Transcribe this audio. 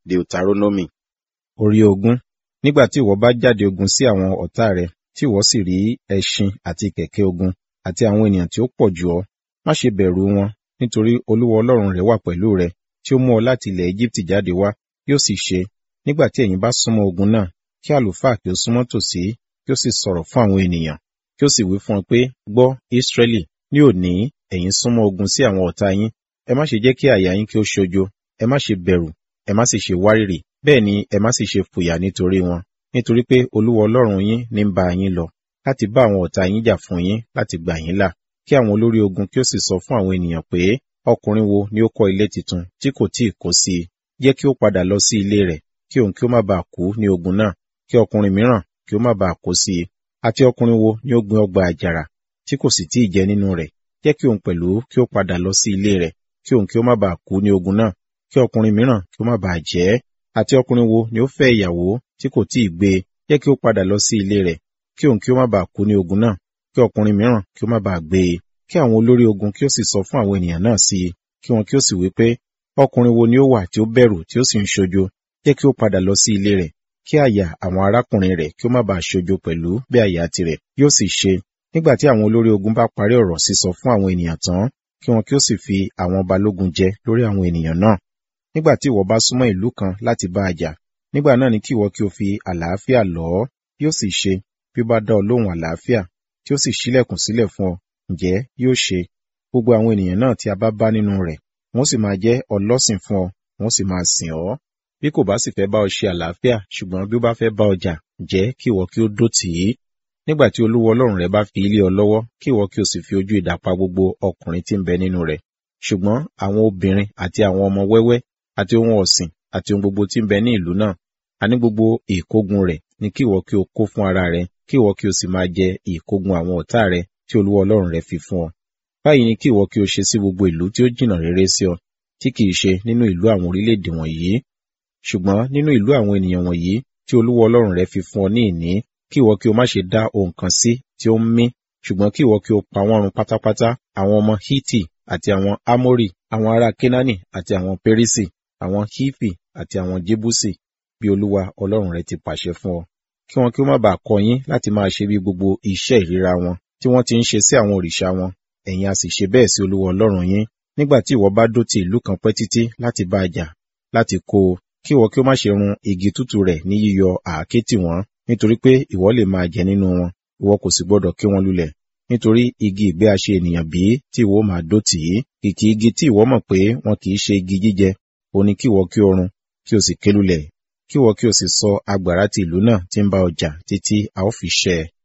Deuteronomy orí ogún nígbà tí ìwọ bá jáde ogun sí àwọn ọ̀tá rẹ tí ìwọ sì rí ẹṣin àti kẹ̀kẹ́ ogun àti àwọn ènìyàn tí ó pọ̀ jù ọ́ má ṣe bẹ̀rù wọn nítorí olúwa ọlọ́run rẹ wà pẹ̀lú rẹ tí ó mú ọ láti ilẹ̀ Égíptì jáde wá yóò sì ṣe nígbà tí ẹ̀yin bá súnmọ́ ogun náà kí àlùfáà kí ó súnmọ́ tòsí kí ó sì sọ̀rọ̀ fún àwọn ènìyàn kí ó sì wí fún ọ pé gbọ́ Ísírẹ́lì ní òní ẹ̀yin súnmọ́ ogun sí àwọn ọ̀tá yín ẹ má ṣe jẹ́ kí àyà yín kí ó ṣojo ẹ má ṣe bẹ̀rù ẹ má sì ṣe wárìrì bẹ́ẹ̀ ni ẹ má sì ṣe fòyà nítorí wọn nítorí pé olúwa ọlọ́run yín ní ń bá yín lọ láti bá àwọn ọ̀tá yín jà fún yín láti gbà yín là kí àwọn olórí ogun kí ó sì sọ fún àwọn ènìyàn pé ọkùnrin wo ni ó kọ́ ilé tuntun tí kò tíì kó sí i jẹ́ kí ó padà lọ sí ilé rẹ̀ kí òun kí ó má bàa kú ní ogun náà kí ọkùnrin mìíràn kí ó má bàa kó sí i àti ọkùnrin wo ni ó gbin ọgbà àjàrà tí kò sì tíì jẹ nínú rẹ̀ jẹ́ kí òun pẹ̀lú kí ó padà lọ sí ilé rẹ̀ kí òun kí ó má bàa kú ní ogun náà kí ọkùnrin mìíràn kí ó má bàa jẹ ẹ́ àti ọkùnrin wo ni ó fẹ́ ìyàwó tí kò tíì gbé e jẹ́ kí ó padà lọ sí ilé rẹ̀ kí òun kí ó má bàa kú ní ogun náà kí ọkùnrin mìíràn kí ó má bàa gbé e kí àwọn olórí ogun kí ó sì sọ fún àwọn ènìyàn náà sí i kí wọn kí ó sì wí pé ọkùnrin wo ni ó wà tí ó bẹ̀rù tí ó sì ń ṣojo jẹ́ kí ó padà lọ sí ilé rẹ̀ kí àyà àwọn arákùnrin rẹ̀ kí ó má bàa ṣojo pẹ̀lú bí àyà tirẹ̀ yóò sì ṣe nígbà tí àwọn olórí ogun bá parí ọ̀rọ̀ sísọ fún àwọn ènìyàn tán kí wọn kí ó sì fi àwọn balógun jẹ lórí àwọn ènìyàn náà nígbà tí ìwọ bá súnmọ́ ìlú kan láti bá a jà nígbà náà ni kí ìwọ kí o fi àlàáfíà lọ̀ ọ́ yóò sì ṣe bí ó bá dá ọ lóhùn àlàáfíà tí ó sì ṣílẹ̀kùn sílẹ̀ fún ọ ǹjẹ́ yóò ṣe gbogbo àwọn ènìyàn náà tí a bá bá nínú rẹ̀ wọ́n sì máa jẹ́ ọlọ́sìn fún ọ wọ́n sì máa sìn ọ́ bí kò bá sì fẹ́ bá ọ ṣe àlàáfíà ṣùgbọ́n bí ó bá fẹ́ bá ọ jà jẹ́ kí ìwọ kí ó dó tì í nígbà tí olúwa ọlọ́run rẹ bá fi ilé ọ lọ́wọ́ kí ìwọ kí o sì fi ojú idà pa gbogbo ọkùnrin tí ń bẹ nínú rẹ̀ ṣùgbọ́n àwọn obìnrin àti àwọn ọmọ wẹ́wẹ́ àti ohun ọ̀sìn àti ohun gbogbo tí ń bẹ ní ìlú náà àní gbogbo ìkógun rẹ̀ ni kí ìwọ kí o kó fún ara rẹ kí ìwọ kí o sì máa jẹ ìkógun àwọn ọ̀tá rẹ tí olúwa ọlọ́run rẹ fi fún ọ báyìí ni kí ìwọ kí o ṣe sí gbogbo ìlú tí ó jìnnà rere sí ọ tí kìí ṣe nínú ìlú àwọn orílẹ̀-èdè wọ̀nyí ṣùgbọ́n nínú ìlú àwọn ènìyàn wọ̀nyí tí olúwa ọlọ́run rẹ fi fún ọ ní ìní kí ìwọ kí o má ṣe dá ohun kan sí tí ó ń mí ṣùgbọ́n kí ìwọ kí o pa wọ́n run pátápátá àwọn ọmọ hiti àti àwọn amori àwọn ará kenani àti àwọn perisi àwọn hifi àti àwọn jebusi bí olúwa ọlọ́run rẹ ti pàṣẹ fún ọ kí wọn kí ó má bàa kọ yín láti máa ṣe bí gbogbo iṣẹ́ ìríra wọn tí wọ́n ti ń ṣe sí àwọn òrìṣà wọn ẹ̀yin a sì ṣe bẹ́ẹ̀ sí olúwa ọlọ́run yín nígbà tí ìwọ bá dó ti ìlú kan pẹ́ títí láti bá a jà láti kó o kí ìwọ kí ó má ṣe run igi tútù rẹ̀ ní yíyọ àáké tì wọ́n nítorí pé ìwọ lè máa jẹ nínú wọn ìwọ kò sì gbọdọ̀ ké wọn lulẹ̀ nítorí igi ìgbé aṣe ènìyàn bí tí ìwọ máa dó tì í kìkì igi tí ìwọ mọ̀ pé wọn kì í ṣe igi jíjẹ ó ní kí ìwọ kí o run kí o sì ké lulẹ̀ kí ìwọ kí o sì sọ agbára ti ìlú náà tí ń bá ọ jà títí a ó fi ṣẹ́ ẹ